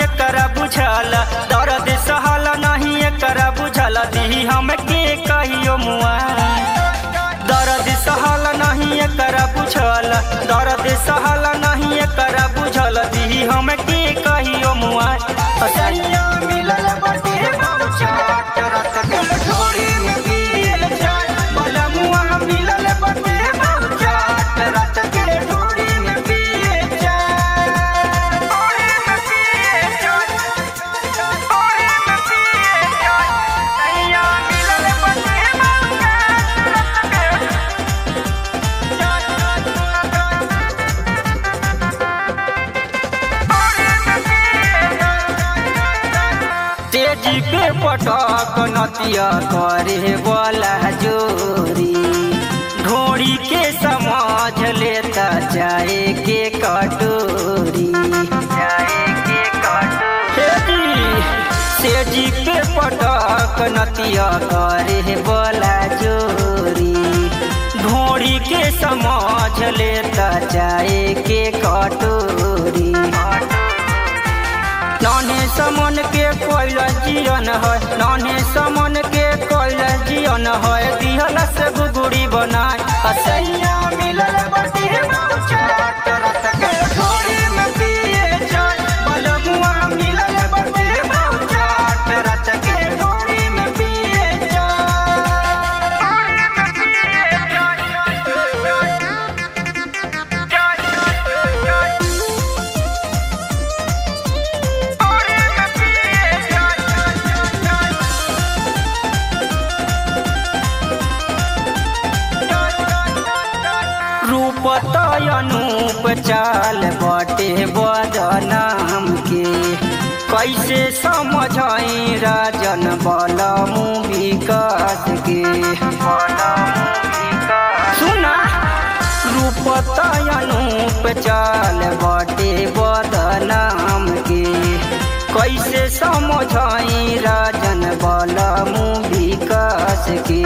एकरा बुझल दर्द सहल नहीं एकरा बुझल दी हमके कहियो मुआ दर्द सहल नहीं एकरा बुझल दर्द सहल नहीं एकरा बुझल दी हमके कहियो मुआ असैया मिलल बटे मौचा रत के ढोरी में गिरल जाय बलमुआ मिलल बटे मौचा रत के ढोरी में गिरल जाय ढोरी में गिरल जाय ढोरी में गिरल जाय सैया मिलल बटे मौचा रत के तेजी पे पटक नतिया करे वाला जोरी ढोड़ी के समझ लेता जाए के कटोरी जाए के कटोरी तेजी पे पटक नतिया करे वाला जोरी ढोड़ी के समझ लेता जाए के कटोरी नाने समन के कोइल जियन है नाने समन के कोइल जियन है दिहल से गुगुड़ी बनाए असैया मिलल बटी मौचा रत के ढोरी में पिए जाय बलमुआ मिलल बटी मौचा रत के ढोरी में पिए जाय रूप तयनूप चाल बटे बदनाम के कैसे समझाई राजन बलमु विकास के सुना रूप तयनूप चाल बटे बदनाम के कैसे समझाई राजन बलमु विकास के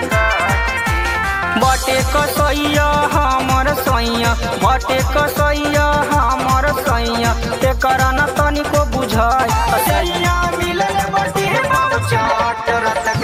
बटे कसैया हमर सैया बटे कसैया हमर सैया एकरा न तनिको बुझाय सैया मिलल बटे मौचा रत